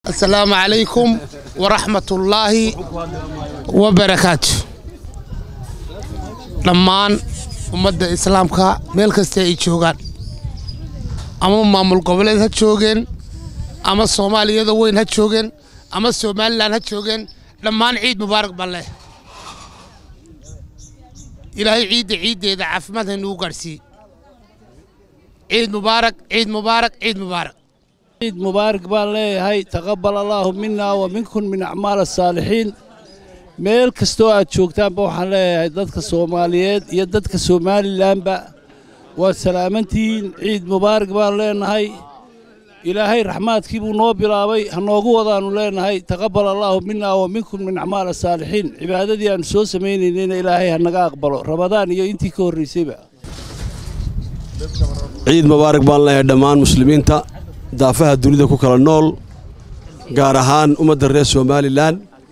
asalaamu calaykum waraxmatullaahi wabarakaatu dhammaan ummadda islaamka meel kasta ay joogaan ama maamul goboleed ha joogeen ama soomaaliyada weyn ha joogeen ama somalilan ha joogeen dhammaan ciid mubaarak baan leh ilaahay ciidda ciiddeeda caafimaad haynugu gaadhsiiye ciid mubaarak ciid mubaarak ciid mubaarak ciid mubaarak baan leeyahay taqabbal allaahu minna wa minkum min acmaal asaalixiin meel kastoo aad joogtaanba waxaan leeyahay dadka soomaaliyeed iyo dadka somalilanba waad salaamantihiin ciid mubaarak baan leenahay ilaahay raxmaadkii buu noo bilaabay ha noogu wadaannu leenahay taqabbal allaahu minna wa minkum min acmaal asaalixiin cibaadadii aannu soo samaynaynayna ilaahay ha naga aqbalo rabadaan iyo intii ka horraysayba ciid mubaarak baan leeyahay dhammaan muslimiinta daafaha dunida ku kala nool gaar ahaan ummadda reer somalilan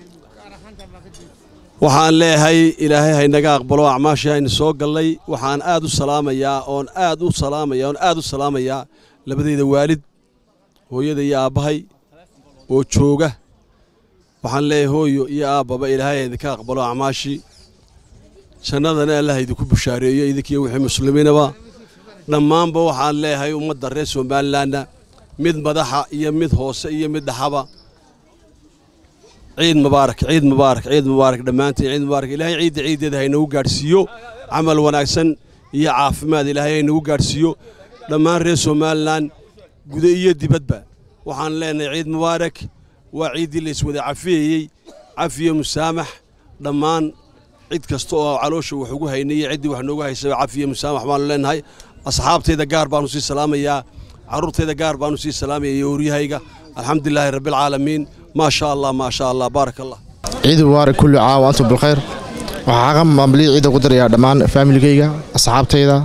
waxaan leeyahay ilaahay haynaga aqbalo acmaashii aynu soo gallay waxaan aad u salaamayaa oon aad u salaamaya oon aad u salaamayaa labadayda waalid hooyada iyo aabbahay oo jooga waxaan leeyahay hooyo iyo aabbaba ilaahay haydinka aqbalo acmaashii jannadana allah idinku bushaareeyo idinkiiyo wixii muslimiinaba dhammaanba waxaan leeyahay ummadda reer somalilanna mid madaxa iyo mid hoose iyo mid dhaxaba ciid mubaarak ciid mubaarak ciid mubaarak dhammaantiin ciid mubaarak ilaahay ciidda ciiddeeda haynagu gaadhsiiyo camal wanaagsan iyo caafimaad ilaahay haynagu gaadhsiiyo dhammaan reer somalilan guda iyo dibadba waxaan leenahay ciid mubaarak waa ciiddii layswada cafiyeyey cafiyo musaamax dhammaan cid kasta oo caloosha wax ugu haynay iyo ciddii wax noogu haysaba cafiyo musaamax baanu leenahay asxaabtayda gaar baanu sii salaamayaa carruurtayda gaar baanu sii salaamaya iyo horyahayga alxamdulilaahi rabbilcaalamiin maa sha allah maa sha allah baarak allah ciid mubaarak kulli caam wa antum bilkhayr waxaa ka maamuliyay ciidda ku darayaa dhammaan faamiligayga asxaabtayda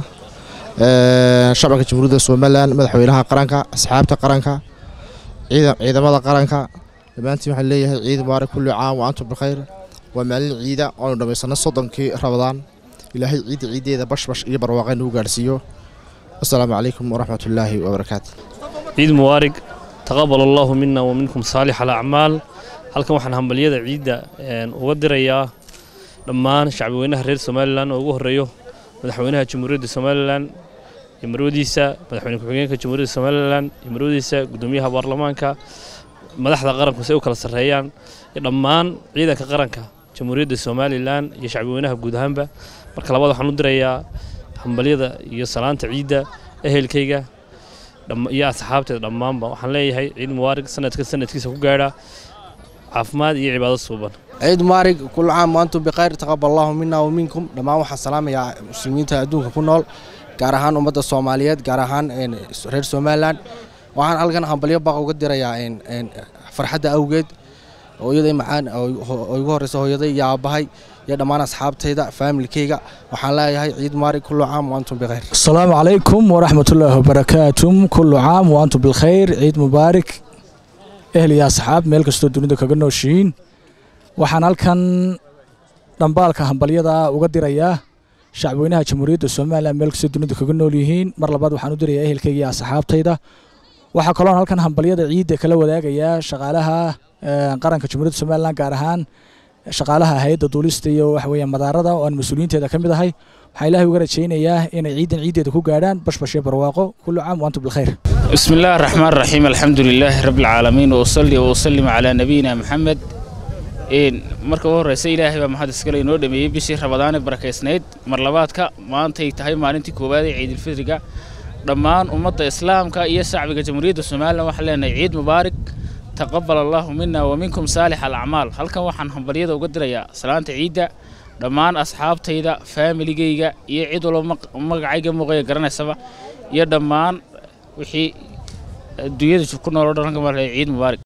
shacabka jamhuuriyadda somalilan madaxweynaha qaranka asxaabta qaranka ciidamada qaranka dhammaantiin waxaan leeyahay ciid mubaarak kulli caam wa antum bilkhayr waa maalin ciida oonu dhammaysanno soddonkii rabadaan ilaahay ciidda ciiddeeda bashbash iyo barwaaqay nagu gaadhsiiyo asalaamu calaykum waraxmatullaahi wabarakaatu ciid mubaarig taqabal allaahu mina wa minkum saalix alacmaal halkan waxaan hambalyada ciidda uga dirayaa dhammaan shacbweynaha reer somalilan oo ugu horreeyo madaxweynaha jamhuuriyadda somalilan iyo marwadiisa madaxweyne ku-xigeenka jamhuuriyadda somalilan iyo marwadiisa guddoomiyaha baarlamaanka madaxda qaranku si ay u kala sarreeyaan iyo dhammaan ciidanka qaranka jamhuuriyadda somalilan iyo shacbweynaha guud ahaanba marka labaad waxaan u dirayaa hambalyada iyo salaanta ciidda ehelkayga iyo asxaabteeda dhammaanba waxaan leeyahay ciid mubaarig sanadka sanadkiisa ku gaadha caafimaad iyo cibaado suuban ciid mubaarig kullu caam wa antum bikhayr taqabbal allahu minna wa minkum dhammaan waxaan salaamayaa muslimiinta adduunka ku nool gaar ahaan ummadda soomaaliyeed gaar ahaan reer somalilan waxaan halkan hambalyo baaq uga dirayaa farxadda awgeed hooyaday macaan oo igu horreysa hooyaday iyo aabbahay iyo dhammaan asxaabtayda faamilkayga waxaan leeyahay ciid mubaarig kullu caam wa antum bikhayr asalaamu calaykum waraxmatullaahi wabarakaatu kullu caam wa antum bilkhayr ciid mubaarig ehel iyo asxaab meel kastoo dunida kaga nooshihiin waxaan halkan dhambaalka hambalyada uga dirayaa shacbweynaha jamhuuriyadda somalilan meel kastoo dunida kaga nool yihiin mar labaad waxaan u dirayaa ehelkayga iyo asxaabtayda waxaa kaloon halkan hambalyada ciidda kala wadaagayaa shaqaalaha qaranka jamhuuriyadda somalilan gaar ahaan shaqaalaha hay-adda duulista iyo waxa weeyaan madaarada oo aan mas-uuliyiinteeda ka mid ahay waxaa ilaahay uga rajaynayaa inay ciidan ciiddeeda ku gaadhaan bashbashyo barwaaqo kullu caam waantum bilkhayr بسم الله الرحمن الرحيم الحمد لله رب العالمين وأصلي وأسلم على نبينا محمد إن marka ugu horeysa ilaahay baa mahad iskale inoo dhameeyey bishii rabadaan ee barakeysnayd mar labaadka maantay tahay maalintii koowaad ee ciidul fidriga dhammaan ummadda islaamka iyo shacbiga jamhuuriyadda somalilan waxaan leenahay ciid mubaarak taqabal allahu mina wa minkum saalix alacmaal halkan waxaan hambalyada uga dirayaa salaanta ciidda dhammaan asxaabtayda faamiligayga iyo cid walba magacayga muuqaya garanaysaba iyo dhammaan wixii adduunyada ku nool oo dhan ciid mubaarak